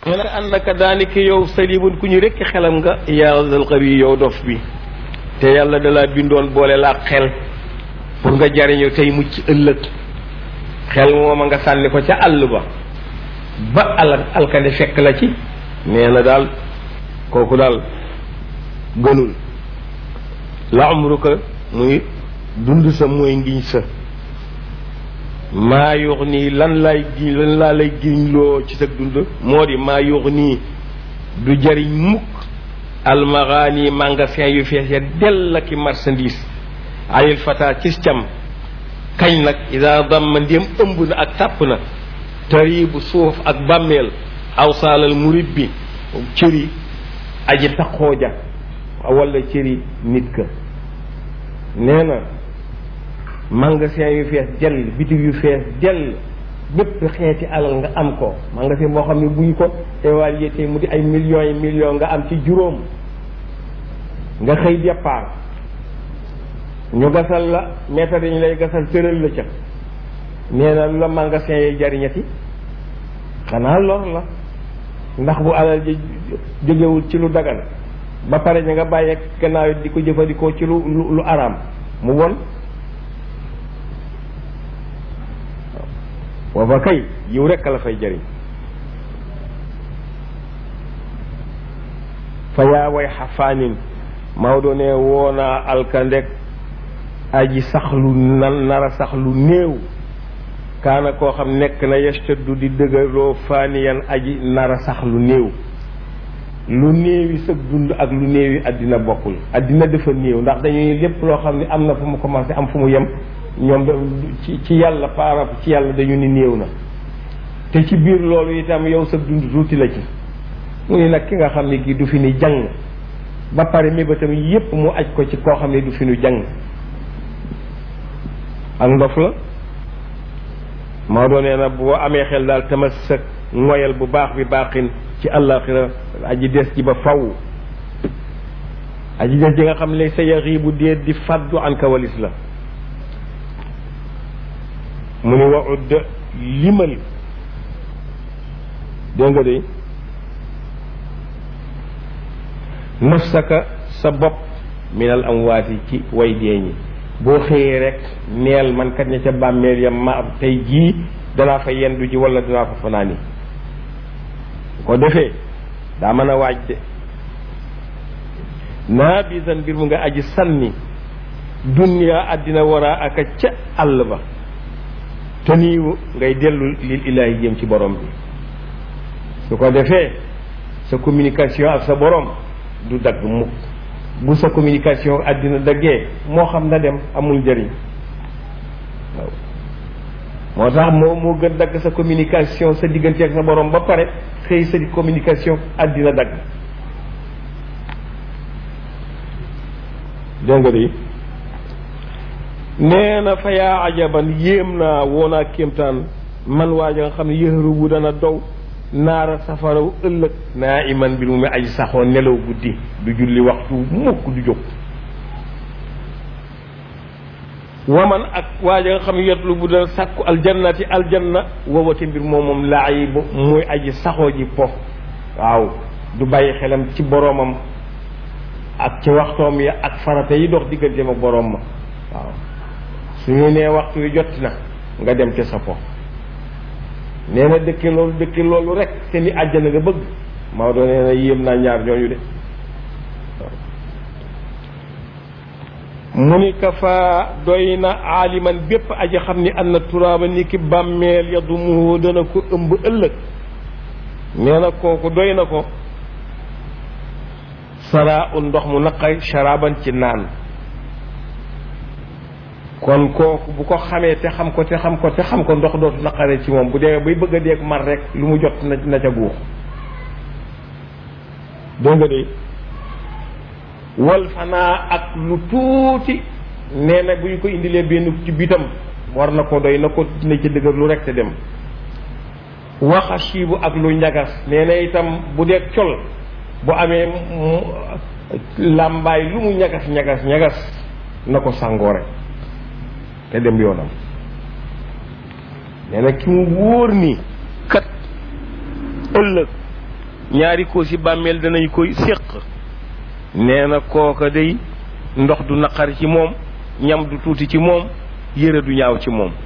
nee na annaka daanaka yow salibun ku ñu rekk xelam nga yaa zal qawi yow dof bi te yàlla dalaa bindoon boole laa xel pour nga jariñu tey mucc ëllëg xel mooma nga sànni ko ca àll ba ba al alkande fekk la ci nee na daal kooku daal gënul la umruka muy dund sa mooy ngiñ sa maa yuux nii lan lay gi lan laa lay giñ loo ci sa dund moo di maa yuux nii du jariñ mukk almaxaani magasin yu fees ya dell ki marchandise anil fata cis cam kañ nag ida damma ndéem ëmb na ak tàpp na tari bu suuf ak bàmmeel awsaalal murib bi cëri aji taqooja wala cëri nit ka nee na magasin yu fees dell bitig yu fees dell bépp xeeti alal nga am ko magasin moo xam ne bu ñu ko évalué tey mu di ay millions yi millions nga am ci juróom nga xëy départ ñu gasal la mètre dañu lay gasal tëral la ca nee na lu la magasin yi jariñati xanaa lor la ndax bu alal ji jógewul ci lu dagan ba pare ña nga bàyyeeg gannaaw di ko jëfandikoo ci lu lu araam mu won wa fa kay yiw rekk la fay jëriñ fa yaa way xafaanin Maodo ne woonaa alkandek aji sax lu nan nara sax lu néew kaana koo xam nekk na yastaddu di dëgërloo faaniyan aji nara sax lu néew lu néewi sëg dund ak lu néewi àddina bokkul àddina dafa néew ndax dañuy lépp loo xam ne am na fu mu commencé am fu mu yem ñoom ci ci yàlla par ci yàlla dañu ni néew na te ci biir loolu itam yow sëg dund tuuti la ci mu ni nag ki nga xam ne kii du fi ni jàng ba pare mébatam yépp mu aj ko ci koo xam ne du fi nu jàng ak ndof la Maodo nee na boo amee xel daal tamassak ngoyal bu baax bi baaxin ci àllaaxira aji des ji ba faw aji des ji nga xam ne sa yaxi bu dee di faddu an kawalis la mu ni wa udd limal dégg nga de nafsaka sa bopp minal amwaati ci way dee ñi boo xëyee rek neel man kat ña ca bàmmeel ya ma tey jii danaa fa yendu ji wala danaa fa fanaani ko defee daa mën a waaj de naa bisan mbir mu nga aji sànni duniyaa àddina waraa aka ca àll ba te niiwu ngay dellu lil ilaahi jëm ci borom bi su ko defee sa communication ak sa borom du dagg mukk bu sa communication àddina daggee moo xam na dem amul njëriñ waaw moo tax moo moo gën dagg sa communication sa diggante ak sa borom ba pare xëy sa communication àddina dagg dégg nga de nee na fa yaa ajaban yéem naa woonaa kéemtaan man waaja nga xam ne yëxëru bu dana dow naara safaraw ëllëg naa iman bi mu mi aji saxoo nelaw guddi du julli waxtu mukk du jóg waman ak waaja nga xam yetlu bu dana sàkku aljannati aljanna wowati mbir moom moom laa yi muy aji saxoo ji po waaw du bàyyi xelam ci boroomam ak ci waxtoom ya ak farata yi dox digganteem ak boroom ma waaw su ñu nee waxtu wi jot na nga dem ca sa po nee na dëkke loolu dëkke loolu rek te ni àjjana nga bëgg Maodo nee na yéem naa ñaar ñooñu de mu ni kafa doy na aaliman bépp aji xam ni am na turaaba ni ki bàmmeel ya du mu dana ko ëmb ëllëg nee na kooku doy na ko saraa un ndox mu naqay sharaban ci naan kon kooku bu ko xamee te xam ko te xam ko te xam ko ndox dootu naqaree ci moom bu dee bay bëgg a deeg mar rek lu mu jot na na ca guux dégg nga de wal fanaa ak lu tuuti nee na bu ñu ko indilee benn ci bitam war na ko doy na ko dina ci dëgër lu rek te dem waxa siibu ak lu ñagas nee na itam bu dee col bu amee làmbaay lu mu ñagas ñagas ñagas na ko sàngoo rek te dem yoonam nee na ki mu wóor ni kat ëllëg ñaari koosi bàmmeel danañ koy séq nee na kooka day ndox du naqari ci moom ñam du tuuti ci moom yére du ñaaw ci moom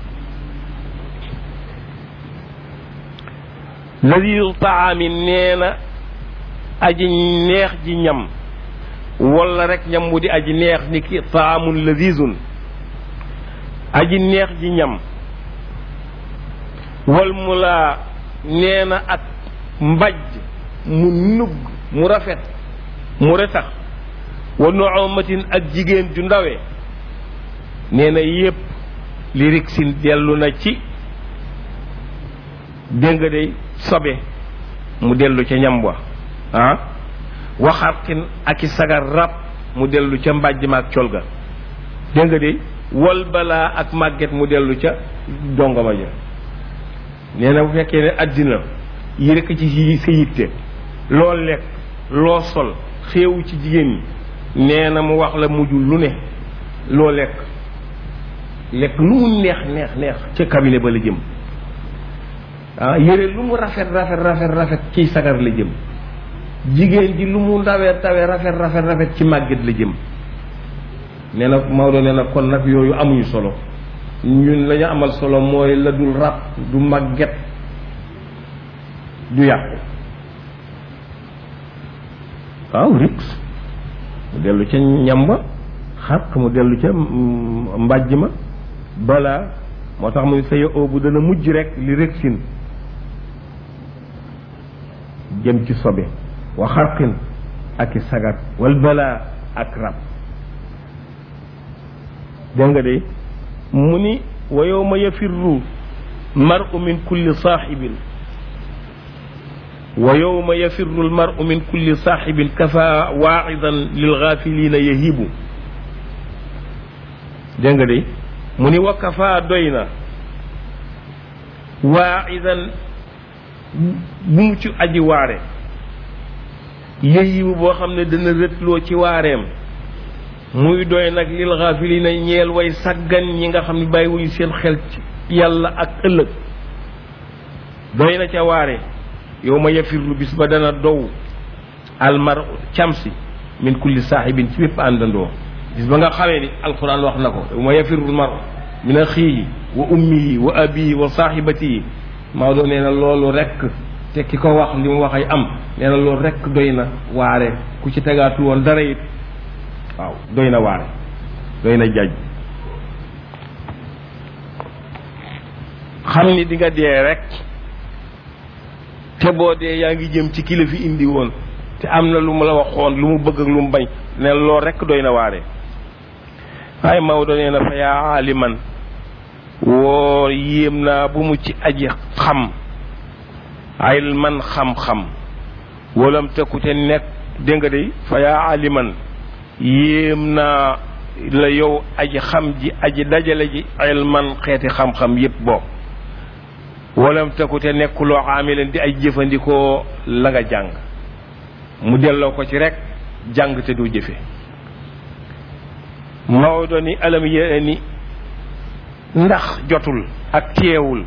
ladidu taami nee na aji neex ji ñam wala rek ñam mu di aji neex ni ki taamun ladizun aji neex ji ñam wal mu laa nee na ak mbajj mu nugg mu rafet mu retax wa noomatin ak jigéen ju ndawe nee na yépp li rik sin dellu na ci dégg nga day sobe mu dellu ca ñam wa ah waxartin ak i sagar rab mu dellu ca mbàjj ma ak col ga dégg nga de wal balaa ak màgget mu dellu ca jongoma ja nee na bu fekkee ne àddina yi rekk ci sa yitte loo lekk loo sol xéewu ci jigéen ñi nee na mu wax la mujjul lu ne loo lekk lekk lu mu neex neex neex ca cabinet ba la jëm ah yére lu mu rafet rafet rafet rafet ci sagar la jëm jigéen ji lu mu ndawee tawee rafet rafet rafet ci màgget la jëm nee na Maodo nee na kon nag yooyu amuñu solo ñun la ñu amal solo mooy la dul rab du màgget du yàqu waaw riks mu dellu ca ñam ba xarq mu dellu ca mbàjj ma balaa moo tax muy sëya oobu dana mujj rek li rëksin jëm ci sobe wa xarqin ak i sagar wal balaa ak rab dégg nga de mu ni wa yowma yafirru maru min kulli saaxibin wa yowma yafirru almaru min kulli saaxibin kafa waacidan lilgaafilina yahibu dégg nga de mu ni wa kafa doy na waacidan bu mu ci aji waare yahibu boo xam ne dana rëtloo ci waareem muy doy nag lil gaafilina ñeel way saggan ñi nga xam ne bàyyi wuñu seen xel ci yàlla ak ëllëg doy na ca waare yow ma yafirlu bis ba dana dow almar camsi min kulli saaxibin ci bépp àndandoo bis ba nga xamee ni alquran wax na ko yow ma yafirlu mar min axiihi wa ummihi wa abihi wa saaxibatihi Maodo nee na loolu rekk te ki ko wax li mu wax ay am nee na loolu rekk doy na waare ku ci tegaatu woon dara it waaw doy na waare doy na jaaj xam ni di nga dee rek te boo dee yaa ngi jëm ci kila fi indi woon te am na lu mu la waxoon lu mu bëgg ak lu mu bañ ne loolu rek doy na waare waaye Maodo nee na fa yaa aaliman woo yéem naa bu mu ci aji xam ay man xam-xam walam tekkute nekk dégg nga de fa yaa aaliman yéem naa la yow aji xam ji aji dajale ji ilman xeeti xam-xam yépp boo walam tekute nekkuloo xaamileen di ay jëfandikoo la nga jàng mu delloo ko ci rek jàng te doo jëfe Maodo ni alam yee ni ndax jotul ak teewul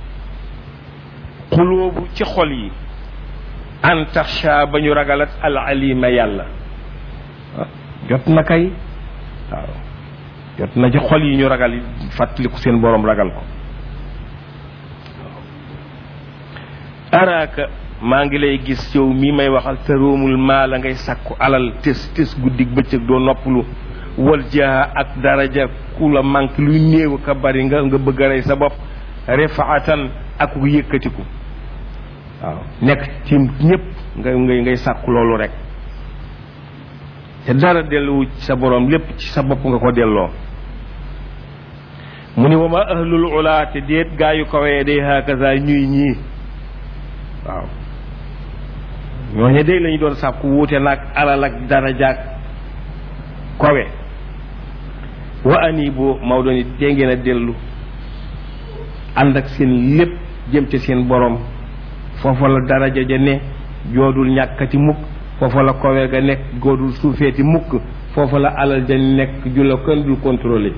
xulóobu ci xol yi an taxsha ba ñu ragalat al alima yàlla jot na kay waaw jot na ci xol yi ñu ragal fàttaliku seen boroom ragal ko araaka maa ngi lay gis yow mii may waxal te róomul maa la ngay sàkku alal tes tes guddig bëccëg doo noppalu wal jaa ak daraja ku la manque luy néew ka bari nga nga bëgg a rey sa bopp refaatan ak ku yëkkatiku waaw nekk ci ñépp nga ngay ngay sàkku loolu rek te dara delluwu ci sa boroom lépp ci sa bopp nga ko delloo mu ni wa ma ahlul ula te déet gaa yu kawee day hakaza ñuy ñii waaw ñooñu day lañu doon sàkku wuute nag alal ak darajaak kawe wa ani boo Maodo ni tee ngeen a dellu ànd ak seen lépp jëm ca seen boroom foofa la daraja ja ne joodul ñàkkati mukk foofa la kawe ga nekk goodul suufeeti mukk foofa la alal ja nekk ju la kenn dul contrôler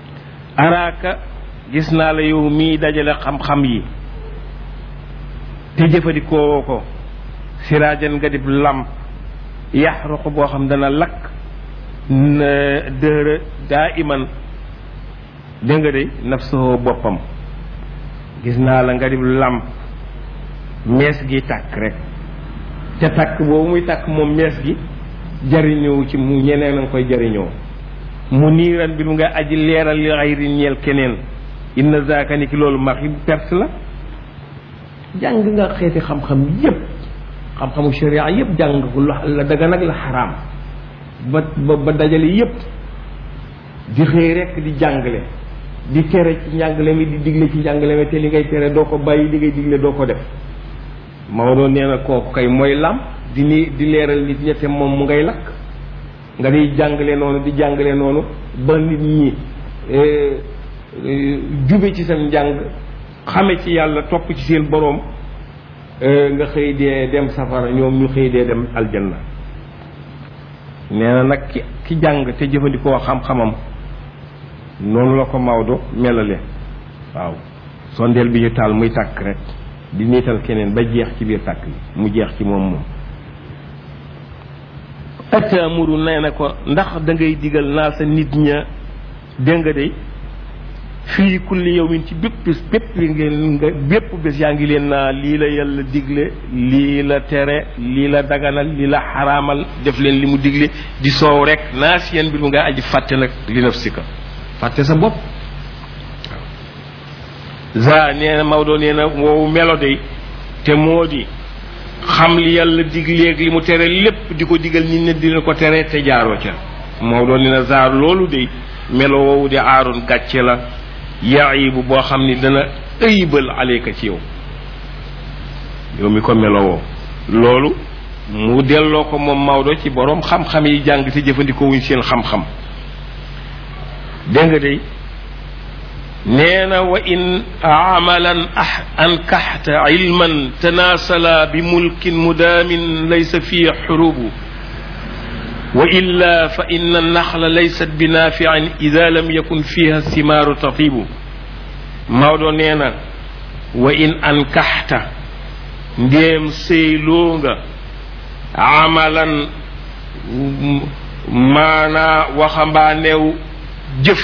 araaka gis naa la yow mii dajale xam-xam yi te jëfandikoo ko siraajan nga dib lamp yaxruqu boo xam dana lakk dëhëra daa iman dégg nga de nafsuhu boppam gis naa la nga dib lamp mees gi tàkk rek ca tàkk boobu muy tàkk moom mees gi jariñoo ci mu ñeneen a nga koy jariñoo mu niiran bi lu nga aji leeral li xayri ñeel keneen inna zaaka ni ki loolu maxi perte la jàng nga xeeti xam-xam yépp xam-xamu sharia yépp jàng ko la daga nag la xaraam ba ba ba dajale yépp di xëy rekk di jàngale di tere ci njàngale mi di digle ci njàngale mi te li ngay tere doo ko bàyyi li ngay digle doo ko def Maodo nee na kooku kay mooy làmp di ni di leeral nit ñette moom mu ngay lakk nga di jàngale noonu di jàngale noonu ba nit ñi jube ci seen njàng xame ci yàlla topp ci seen boroom nga xëy dee dem safara ñoom ñu xëy dee dem aljanna nee na nag ki ki jàng te jëfandikoo xam-xamam noonu la ko Maodo melale waaw sondeel bi ñu taal muy tàkk rek di niital keneen ba jeex ci biir tàkk bi mu jeex ci moom moom atamuru nee na ko ndax da ngay digal naa sa nit ña dégg nga de fii kulli yawmin ci bépp bés bépp ngeen nga bépp bés yaa ngi leen naa lii la yàlla digle lii la tere lii la daganal lii la xaraamal def leen li mu digle di soow rek naa si yéen mbir mu nga aji fàtte nag li naf si ka fàtte sa bopp za nee na Maodo nee na woowu melo de te moo di xam li yàlla digleeg li mu tere lépp di ko digal nit ñi dina ko tere te jaaroo ca Maodo nee na zaar loolu de melo woowu di aaroon gàcce la yaibu boo xam ni dana ëybal aleyka ci yow yow mi ko melowoo loolu mu delloo ko moom Maodo ci boroom xam-xam yi jàng te jëfandikoo wuñ seen xam-xam dégg nga de nee na wa in amalan ankaxta ilman tanaasala bi mulkin mudaamin laysa fii xurubu wa illa fa inna naxla laysat bi naafiin ida lam yakun fiha simaaru tatibu Maodo nee na wa in ankaxta ndéem sëyloo nga amalan maanaa waxambaaneew jëf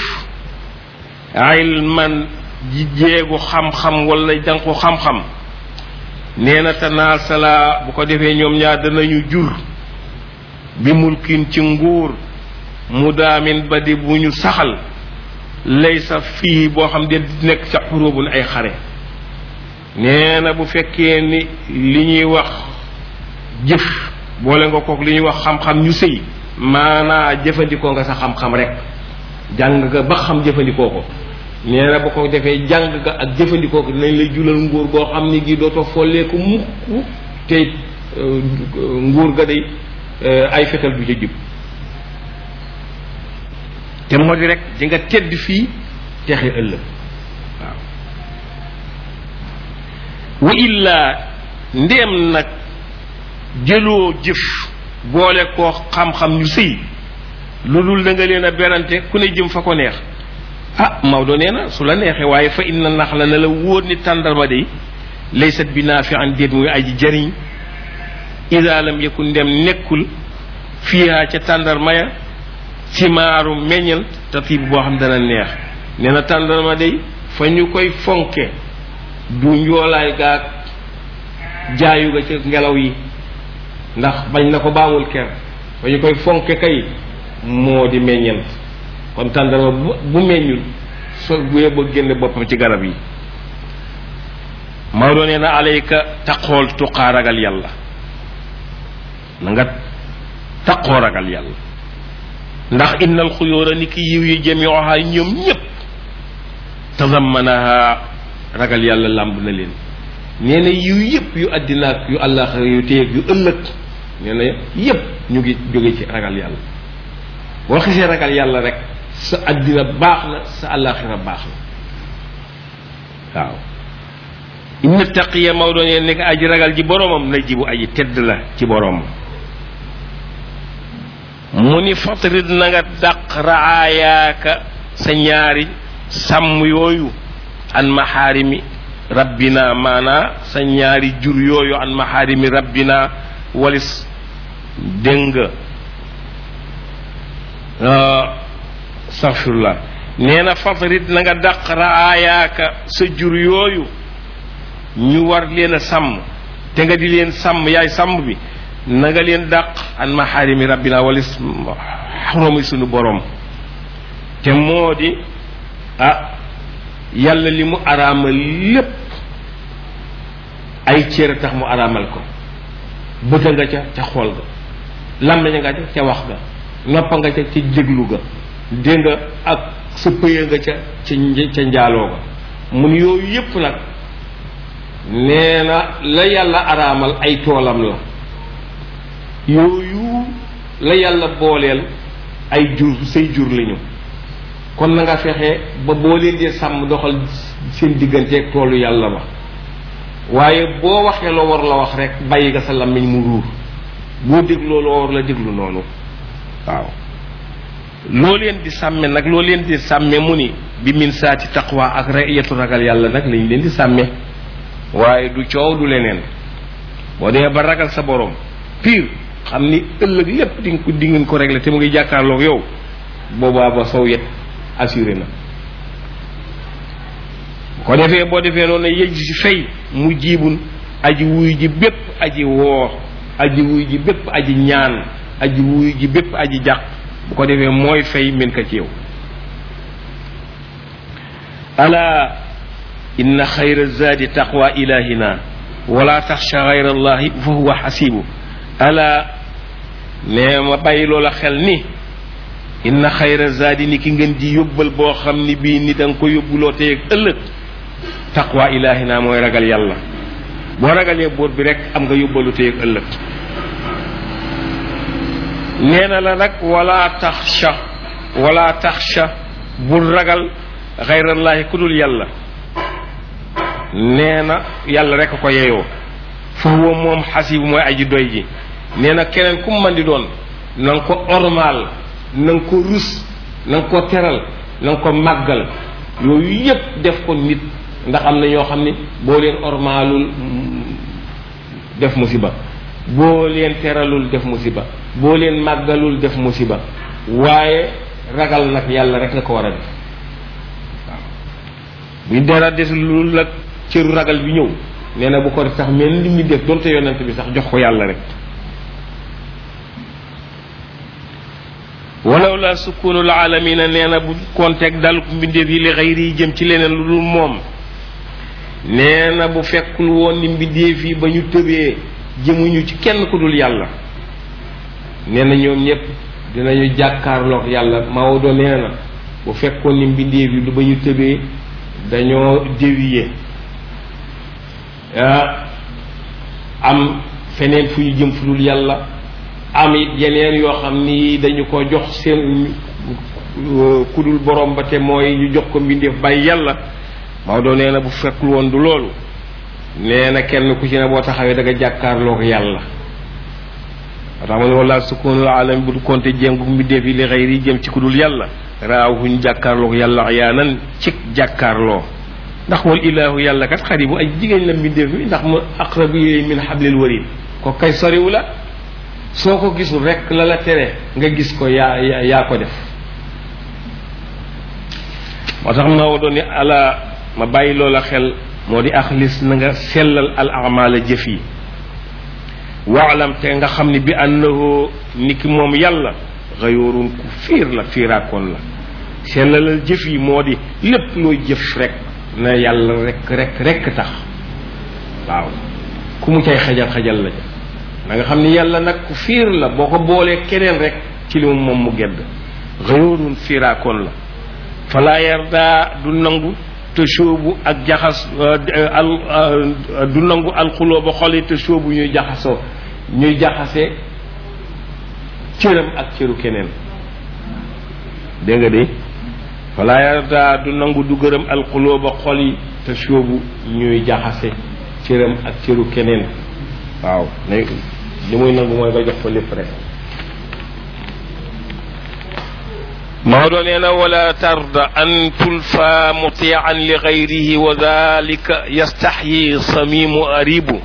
ilman ji jeegu xam-xam wala danku xam-xam nee na tanaasala bu ko defee ñoom ñaar danañu jur bi mulkin ci nguur mu daamin ba di bu ñu saxal lay sa fii boo xam de nekk sa xuróobun ay xare nee na bu fekkee ni li ñuy wax jëf boole nga kook li ñuy wax xam-xam ñu sëy maanaa jëfandikoo nga sa xam-xam rek jàng nga ba xam jëfandikoo ko nee na ba ko defee jàng nga ak jëfandikoo ko dinañ lay julal nguur goo xam ni gi dootoo folleeku mukk te nguur ga day ay fetal du ca jub te moo di rek di nga tedd fii texe ëllëg waaw wa illaa ndéem nag jëloo jëf boole koo xam-xam ñu sëy lu dul da nga leen a berante ku ne jëm fa ko neex ah Maodo nee na su la neexee waaye fa inna nax la na la wóor ni tàndarma de laysat bi naafi an déet muy aji jariñ ida lam yakun ndem nekkul fiiha ca tàndarma ya simaaru meññal tatib boo xam dana neex nee na tàndarma day fa ñu koy fonke du njoolaay gaag jaayu ga ca ngelaw yi ndax bañ na ko baamul ker fa ñu koy fonke kay moo di meññent kon tàndarma bu bu meññul so bu yeboo génne boppam ci garab yi Maodo nee na alayka taqool tuqaa ragal yàlla na nga taqoo ragal yàlla ndax innal xuyóora ni ki yiw yi jamioha ñoom ñépp tazammanaha ragal yàlla làmb na leen nee na yiw yépp yu àddina ak yu àllaaxira yu téyeeg yu ëllëg nee na yépp ñu ngi jóge ci ragal yàlla boo xisee ragal yàlla rek sa àddina baax na sa àllaaxira baax na waaw inna taqiya Maodo nee nekk aji ragal ji boroomam na jibu aji tedd la ci boroomam mu ni fatrid na nga dàq raayaaka sa ñaari sàmm yooyu an maxaarimi rabbina maana sa ñaari jur yooyu an maharimi rabbina walis dégg nga astaghfirullah nee na fatarit na nga dàq raayaaka sa jur yooyu ñu war leen a sàmm te nga di leen sàmm yaay sàmm bi na nga leen dàq an maharimi rabbina walis xoromi sunu borom te moo di ah yàlla li mu araamal lépp ay cër tax mu araamal ko bëta nga ca ca xool ga làmmiñ nga ca ca wax ga noppa nga ca ca déglu ga dégg nga ak sa pëya nga ca ca ca njaaloo ga mun yooyu yépp nag nee na la yàlla araamal ay toolam la yooyu la yàlla booleel ay jur say jur lañu kon na nga fexe ba boo leen dee sàmm doxal seen digganteeg toolu yàlla ba waaye boo waxee loo war la wax rek bàyyi nga sa làmmiñ mu ruur boo dégloo loo war la déglu noonu waaw loo leen di sàmme nag loo leen di sàmme mu ni bi min saati taqwa ak rayatu ragal yàlla nag lañ leen di sàmme waaye du coow du leneen boo demee ba ragal sa borom pire xam ni ëllëg lépp di nga ko di ngeen ko régler te mu ngi jàkkaarloog yow boobaa ba sow yet assuré na ko defee boo defee noonu yëj si fay mu jiibun aji wuy ji bépp aji woo aji wuy ji bépp aji ñaan aji wuy ji bépp aji jàq bu ko defee mooy fay min ka ci yow ala inna xayra zaadi taqwa ilahina wala taxsha xayra allahi fa huwa xasibu ala nee ma bàyyi loola xel ni inna xayra zaadi ni ki ngeen di yóbbal boo xam ni bii ni da nga ko yóbbuloo tey ak ëllëg taqwa ilahina mooy ragal yàlla boo ragalee buur bi rek am nga yóbbalu tey ak ëllëg nee na la nag wala taxsha wala taxsha bul ragal xayrallaahi ku dul yàlla nee na yàlla rek a ko yeyoo fa huwa moom xasibu mooy aji doy ji nee na keneen ku mu mën di doon na nga ko ormaal na nga ko rus na nga ko teral na nga ko màggal yooyu yépp def ko nit ndax am na ñoo xam ni boo leen ormaalul def musiba boo leen teralul def musiba boo leen màggalul def musiba waaye ragal nag yàlla rek nga ko war a def waaw buy dara des lu la cëru ragal bi ñëw nee na bu ko sax mel ni mi def donte yonent bi sax jox ko yàlla rek walaw la sukkunul alamina nee na bu konteeg dal mbindeef yi li xayri yi jëm ci leneen lu dul moom nee na bu fekkul woon ni mbindeef yi ba ñu tëbee jëmuñu ci kenn ku dul yàlla nee na ñoom ñëpp dinañu jàkkaarloog yàlla Maodo nee na bu fekkoon ni mbindeef yi du ba ñu tëbee dañoo dévier am feneen fu ñu jëm fu dul yàlla am it yeneen yoo xam ni dañu ko jox seen ku dul borom ba te mooy ñu jox ko mbindeef bàyyi yàlla Maodo nee na bu fekkul woon du loolu nee na kenn ku ci ne boo taxawee da nga jàkkaarloog yàlla wa tax ma ne wala sukunul alam bu konte jéngu mbindeef yi li xëyri jëm ci ku dul yàlla raawuñ jàkkaarloog yàlla yaanan cig jàkkaarloo ndax wal ilaahu yàlla kat xaribu ay jigéen la mbindeef mi ndax mu aqrabu ilayhi min hablil warid ko kay soriwu la soo ko gisul rek la la tere nga gis ko yaa yaa ko def moo tax ma doon ni ala ma bàyyi loola xel moo di axlis na nga sellal al amala jëf yi waalam te nga xam ne bi annahu ni ki moom yàlla xayoorun ku fiir la fiiraakoon la sellalal jëf yi moo di lépp looy jëf rek na yàlla rek rek rek tax waaw ku mu cay xajal xajal la na nga xam ni yàlla nag ku fiir la boo ko boolee keneen rek ci li moom mu gedd xayoorun fiiraakoon la falaa yarda du nangu te sóobu ak jaxas al du nangu alxuloo ba xol yi te sóobu ñuy jaxasoo ñuy jaxase cëram ak cëru keneen dégg nga de falaa yarda du nangu du gërëm alxuloo ba xol yi te sóobu ñuy jaxase cëram ak cëru keneen waaw ne li muy nangu mooy ba jox ko lépp rek Maodo nee na wala tarda an tulfa mutian li gayrihi wa dalika yastaxyi samimu aribu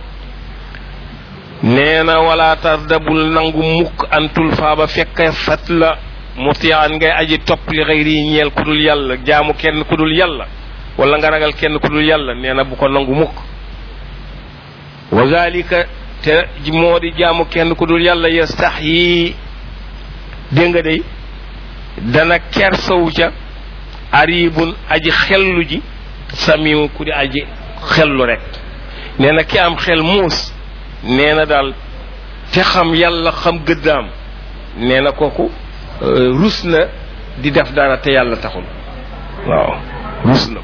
nee na wala tarda bul nangu mukk an tulfa ba fekk fat la mutian ngay aji topp li gayrihi ñeel ku dul yàlla jaamu kenn ku dul yàlla wala nga ragal kenn ku dul yàlla nee na bu ko nangu mukk wa dalika te moo di jaamu kenn ku dul yàlla yastaxyi dégg nga day dana kersawu ca aribun aji xellu ji samiw ku di aji xellu rek nee na ki am xel muus nee na daal te xam yàlla xam gëddaam nee na kooku rus na di def dara te yàlla taxul waaw rus na ko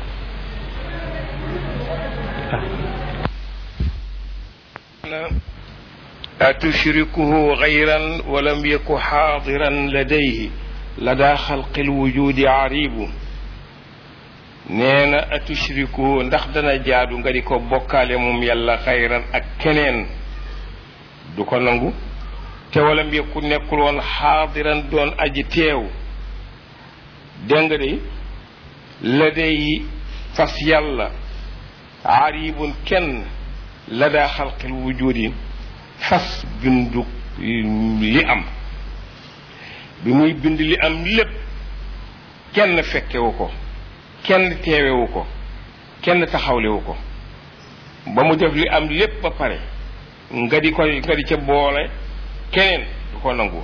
atushrikuhu gayran walam yaku xaadiran ladayhi lada xalqi lwujudi aribu nee na atushriku ndax dana jaadu nga di ko bokkaale moom yàlla xayran ak keneen du ko nangu te walam yekku nekkul woon xaadiran doon aji teew dégg nga de la day fas yàlla aribun kenn la daa xalqil wujudi fas bindu li am bi muy bind li am lépp kenn fekkewu ko kenn teewewu ko kenn taxawlewu ko ba mu def li am lépp ba pare nga di ko nga di ca boole keneen du ko nangu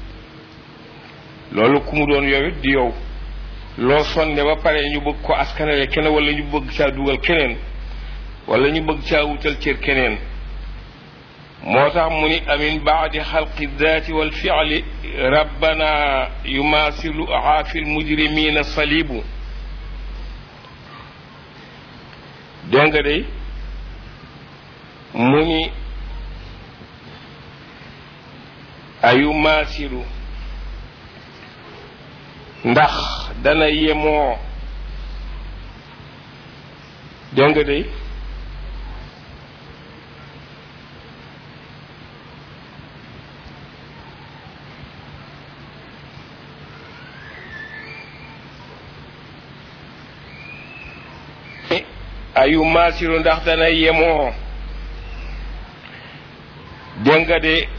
loolu ku mu doon yow it di yow loo sonne ba pare ñu bëgg ko askanale keneen wala ñu bëgg caa dugal keneen wala ñu bëgg caa wutal cër keneen moo tax mu ni amin baadi xalqi daati wal fiali rabbana yumaasilu aafi lmujrimina salibu dégg nga day mu ni ayumaasilu ndax dana yemoo dégg nga day ayu maasiru ndax dana yemoo dégg nga de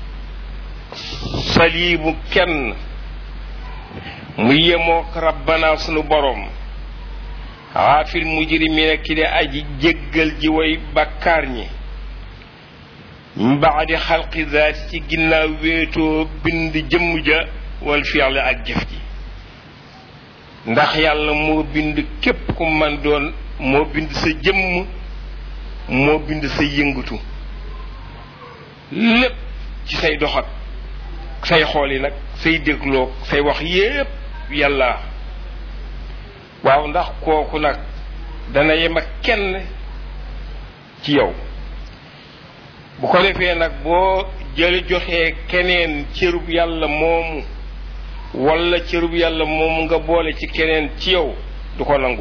saliibu kenn mu yemook rabbana sunu borom xaafil mujrimina ki de aji jéggal ji way bakkaar ñi mbaadi xalqi zaati ci ginnaaw wéetoo bind jëmm ja wal fi'li ak jëf ji ndax yàlla moo bind képp ku man doon moo bind sa jëmm moo bind sa yëngatu lépp ci say doxat say xool yi nag say dégloog say wax yépp yàlla waaw ndax kooku nag dana yem ak kenn ci yow bu ko defee nag boo jële joxee keneen cërub yàlla moomu walla cërub yàlla moomu nga boole ci keneen ci yow du ko nangu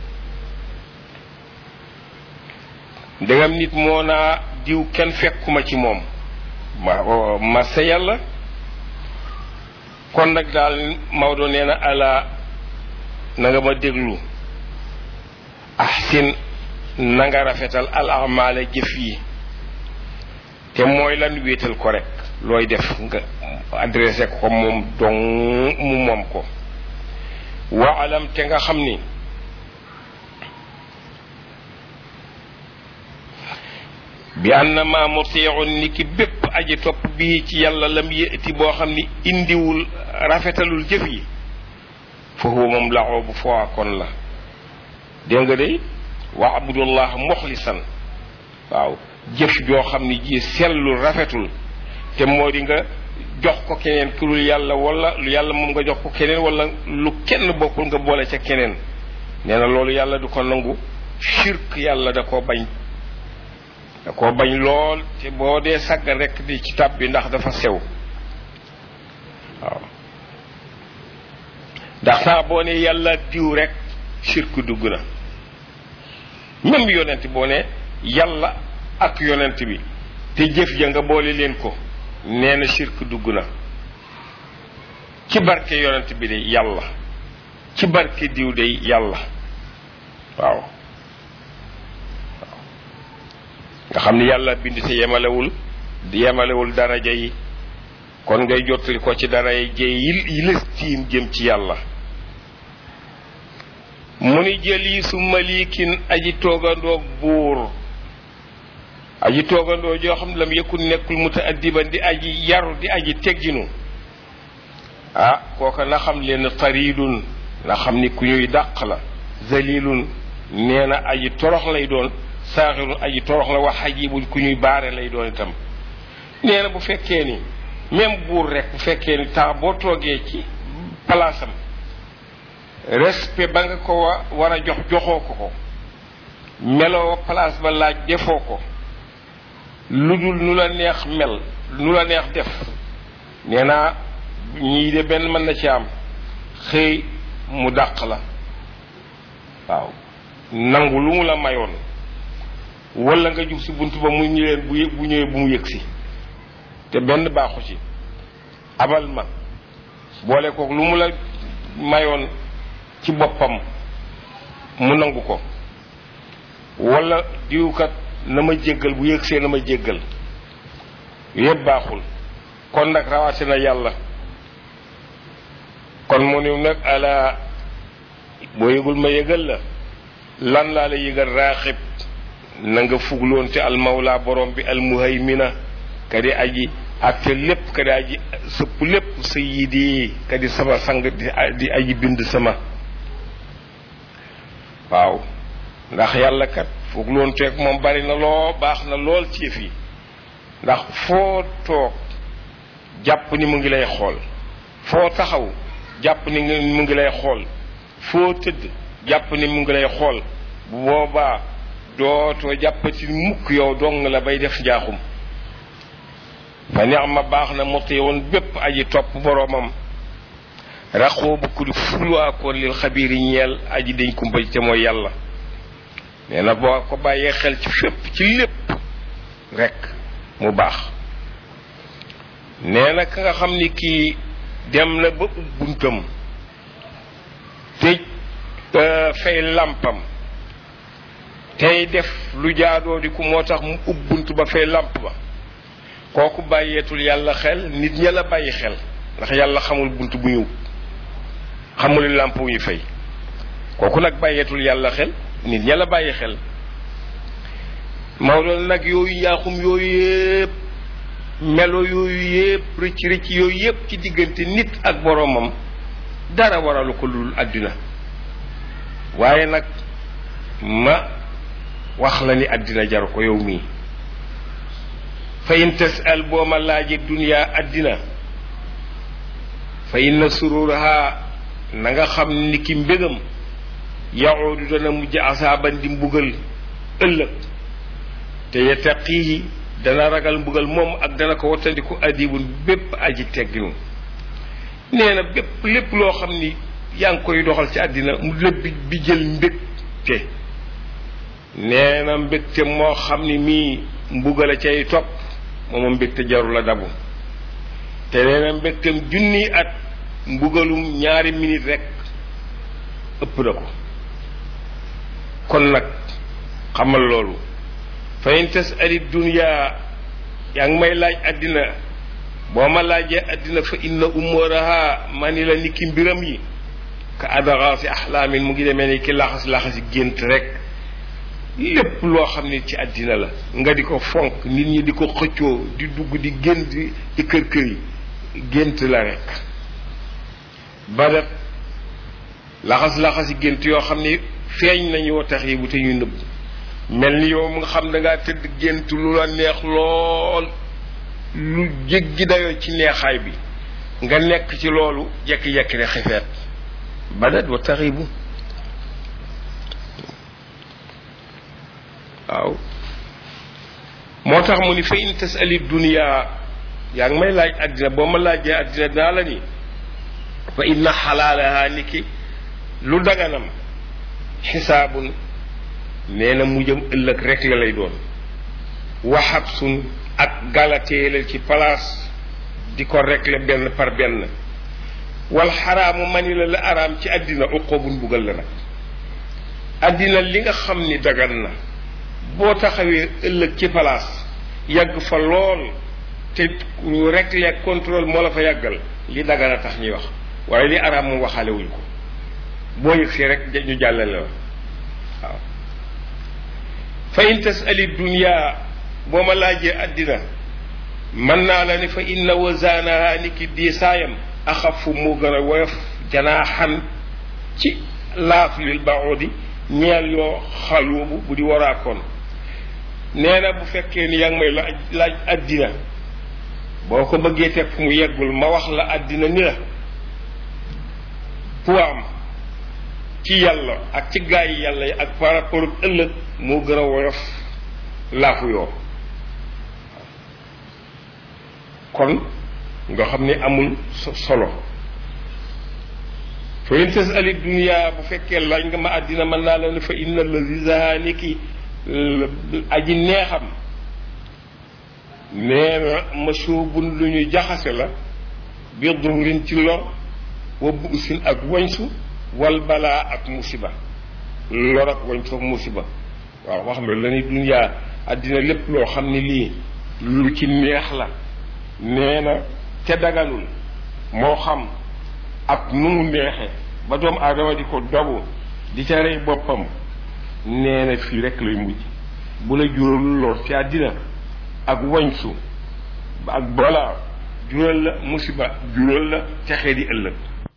ndegam nit moo naa diw kenn fekkuma ci moom ma ma sa yàlla kon nag daal Maodo nee na ala na nga ma déglu ahsin na nga rafetal al amaale jëf yi te mooy lan wéetal ko rek looy def nga adressé ko moom dong mu moom ko wa alam te nga xam ni bi annama mutiun ni ki bépp aji topp bii ci yàlla lam yëti boo xam ni indiwul rafetalul jëf yi foofu moom laxoo bu foo kon la dégg nga de wa abudullah muxlisan waaw jëf joo xam ni ji sellul rafetul te moo di nga jox ko keneen ku dul yàlla wala lu yàlla moom nga jox ko keneen wala lu kenn bokkul nga boole ca keneen nee na loolu yàlla du ko nangu shirk yàlla da koo bañ da koo bañ lool te boo dee sagga rekk di ci tab bi ndax dafa sew waaw ndax saa boo ne yàlla diw rek shirk dugg na même yonent boo ne yàlla ak yonent bi te jëf ja nga boole leen ko nee na shirk dugg na ci barke yonent bi de yàlla ci barke diw de yàlla waaw nga xam ni yàlla bind te yemalewul yemalewul daraja yi kon ngay jottali ko ci dara yi jëy yi lës tiim jëm ci yàlla mu ni jëli su malikin aji toogandoog buur aji toogandoo joo xam ne lam yëkkul nekkul mutaaddiban di aji yaru di aji tegginu ah kooka na xam leen taridun na xam ni ku ñuy dàq la zalilun nee na aji torox lay doon saaxirun aji torox la wax xajibun ku ñuy baare lay doon itam nee na bu fekkee ni même buur rek bu fekkee ni temps boo toogee ci palaasam respect ba nga ko wa war a jox joxoo ko ko meloo place ba laaj defoo ko lu dul nu la neex mel nu la neex def nee naa ñii de benn mën na ci am xëy mu dàq la waaw nangu lu mu la mayoon wala nga jub si bunt ba mu ñu leen bu bu ñëwee bu mu yëg si te benn baaxu ci abal ma boole kook lu mu la mayoon ci boppam mu nangu ko wala diwkat na ma jéggal bu yëgsee na ma jéggal yëpp baaxul kon nag rawaate na yàlla kon mu ni nag ala boo yëgul ma yëgal la lan laa la yëgal raaxib na nga fugloon te almawla borom bi almuhaymina kadi aji atte lépp kadi aji sëpp lépp sayidi kadi sama sang di aji bind sama waaw ndax yàlla kat fugloon teeg moom bari na loo baax na lool ci yëf yi ndax foo toog jàpp ni mu ngi lay xool foo taxaw jàpp ni mu ngi lay xool foo tëdd jàpp ni mu ngi lay xool bu boobaa dootoo jàppati mukk yow dong la bay def njaaxum fa neex ma baax na motti woon bépp aji topp boroomam raxoo bu ku di fulwaakoon lil xabiiri ñeel aji dañ kumpa te mooy yàlla nee na boo ko bàyyee xel ci fépp ci lépp rekk mu baax nee na ka nga xam ni kii dem na ba ub buntam tëj fay làmpam tey def lu jaadoo di ku moo tax mu ub bunt ba fay làmp ba kooku bàyyeetul yàlla xel nit ña la bàyyi xel ndax yàlla xamul bunt bu ñu xamul làmp wu ñu fay kooku nag bàyyeetul yàlla xel nit ña la bàyyi xel Maodo nag yooyu yaaxum yooyu yépp melo yooyu yépp rëcc rëcc yooyu yépp ci diggante nit ak boroomam dara waralu ko lul àddina waaye nag ma wax la ni àddina jaru ko yow mii fa in tasal boo ma laaje duniyaa àddina fa inna sururaha na nga xam ni ki mbégam yaxuudu dana mujj asaaban di mbugal ëllëg te yattaqihi dana ragal mbugal moom ak dana ko wattandiku adibun bépp aji tegginu nee na bépp lépp loo xam ni yaa ngi koy doxal ci àddina mu lépp bi jël mbégte nee na mbégte moo xam ni mii mbugal a cay topp moom mbégte jarul la dabu te nee na mbégteem junni at mbugalum ñaari minute rek ëpp na ko kon nag xamal loolu fa in tasali dunya yaa ngi may laaj àddina boo ma laajee àddina fa inna umuraha ma ni la niki mbiram yi ka adagaasi axlaamin mu ngi demee ni ki laxas laxasi gént rek lépp loo xam ne ci àddina la nga di ko fonk nit ñi di ko xëccoo di dugg di gént di kër kër yi gént la rek badat laxas laxasi gént yoo xam ne feeñ nañu wa tax yi bu te ñuy nëbb mel ni yow mu nga xam da ngaa tëdd gént lu la neex lool lu jéggi dayoo ci neexaay bi nga nekk ci loolu jekki-jekki ne xifeet badat wa taxibu waaw moo tax mu ni fa in tasali dunia yaa ngi may laaj àddina boo ma laajee àddina dinaa la ni fa inna xalaalaha ni ki lu daganam xisaabun nee na mu jëm ëllëg rek la lay doon waxab sun ak galateelal ci place di ko régler benn par benn wal xaraamu mani la la araam ci àddina uqoobun buggal la nag àddina li nga xam ni dagan na boo taxawee ëllëg ci palaas yàgg fa lool te ñu rek les contrôle moo la fa yàggal li dagan a tax ñuy wax waaye li araam moom waxaale wuñ ko boo yëg si rek ñu jàllale la waaw fa in tasali dunya boo ma laajee àddina mën naa la ni fa inna wazaanaha ni ki diisaayam axafu moo gën a woyof janaaxan ci laaf lil baudi ñeel yoo xaluubu bu di waraakoon nee na bu fekkee ni yaa ngi may laaj laaj àddina boo ko bëggee teg fu mu yeggul ma wax la àddina ni la puwaam ci yàlla ak ci gaa yi yàlla yi ak par rapport ak ëllëg moo gën a woyof laafu yoo kon nga xam ni amul solo fa in tasali dunia bu fekkee laaj nga ma àddina mën naa la ne fa inna lazi zaani ki aji neexam nee na mashubun lu ñu jaxase la bi durin ci lor wa buusin ak wañsu wal balaa ak musiba lor ak wañsu ak musiba waaw wax nga la ni dunia àddina lépp loo xam ne lii lu ci neex la nee na te daganul moo xam ak nu mu neexe ba doomu aadama di ko dogu di ca rey boppam nee na fii rek lay mujj bu la jural lor ci àddina ak wañsu ak balaa jural la musiba jural la texee di ëllëg